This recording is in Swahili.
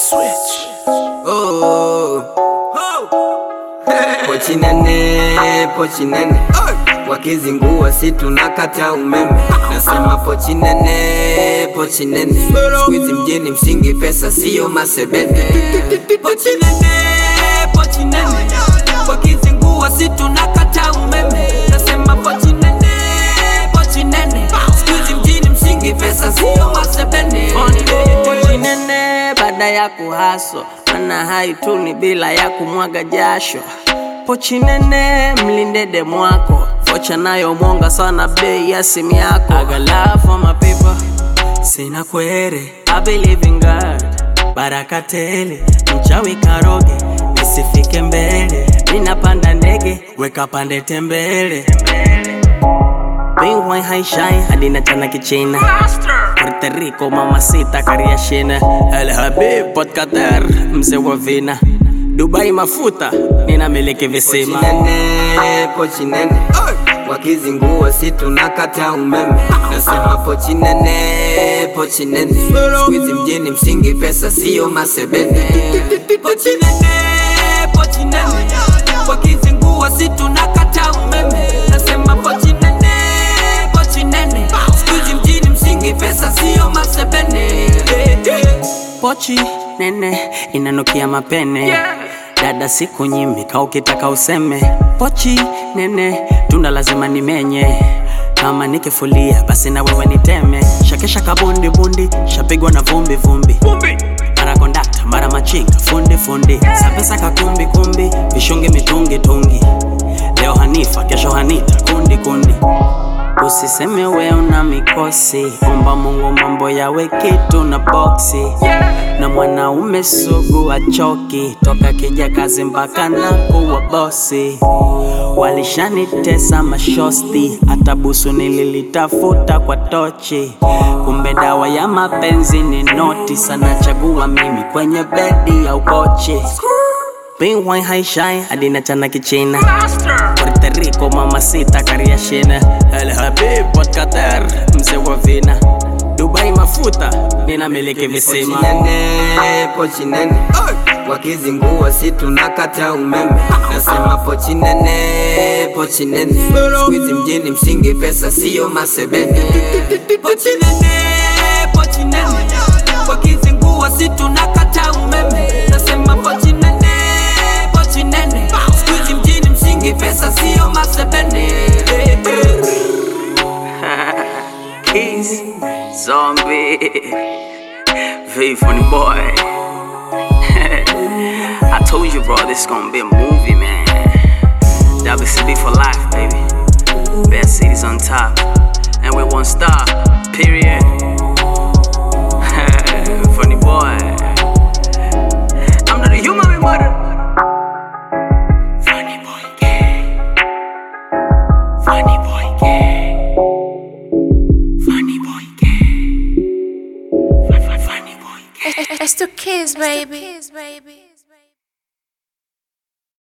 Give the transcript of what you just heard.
Switch. Oh. Pochi nene, pochi nene wakizingua si tunakata umeme. Nasema pochi nene, pochi nene siku hizi mjini msingi pesa siyo masebene. Pochi nene, pochi nene wakizingua si tunakata umeme. Nasema pochi nene, pochi nene siku hizi mjini msingi pesa siyo masebene. Pochi nene baada ya kuhaso mana haituni bila ya kumwaga jasho. Pochi nene mlinde demu wako, vocha nayo mwonga sana bei ya simu yako. I got love for my people, sina kwere. I believe in God, baraka tele, mchawi karoge, nisifike mbele. Ninapanda ndege, weka pande tembele. Bingwai haishai hadi na chana kichina Puerto Rico mamacita kariashina El Habib Port Qatar mzee wa vina Dubai mafuta ninamiliki visima Pochi nene, pochi nene wakizingua si tunakata umeme. Nasema pochi nene, pochi nene siku hizi mjini msingi pesa siyo masebene. Pochi nene, pochi nene wakizingua si tunakata umeme. Nasema pochi nene, pochi nene siku hizi mjini msingi pesa siyo masebene. Pochi nene inanukia mapene Dada siku nyimi ka ukitaka useme Pochi nene tunda lazima nimenye kama nikifulia basi na wewe niteme shakesha kabundi bundi shapigwa na vumbi vumbi mara kondakta mara machinga fundi fundi sapesa kakumbi kumbi vishungi mitungi tungi leo hanifa kesho hanita kundi kundi Usiseme we una mikosi, omba Mungu mambo yawe kitu na boksi. Na mwanaume sugu achoki, toka kija kazi mpaka na kuwa bosi. Walishanitesa mashosti, hata busu nililitafuta kwa tochi. Kumbe dawa ya mapenzi ni noti, sana chagua mimi kwenye bedi ya ukochi. Bingwai haishai hadi na chana kichina Puerto Rico mamacita kariashina El Habib Port Qatar mzee wa vina Dubai mafuta ninamiliki Pochi visima nene, pochi nene wakizingua si tunakata umeme. Nasema pochi nene, pochi nene siku hizi mjini msingi pesa siyo masebene. Pochi nene, pochi nene wakizingua si tunakata umeme Nasema pochi nene, pochi nene siku hizi mjini msingi pesa siyo masebene Keys, zombie, V funny boy. I told you, bro, this gonna be a movie, man. WCB for life, baby. Best cities on top, and we one star. Period. funny boy. I'm not a human, we mother. Funny boy, gay. Funny boy, gay. Funny boy, gay. Funny boy, gay. It's the kids, baby.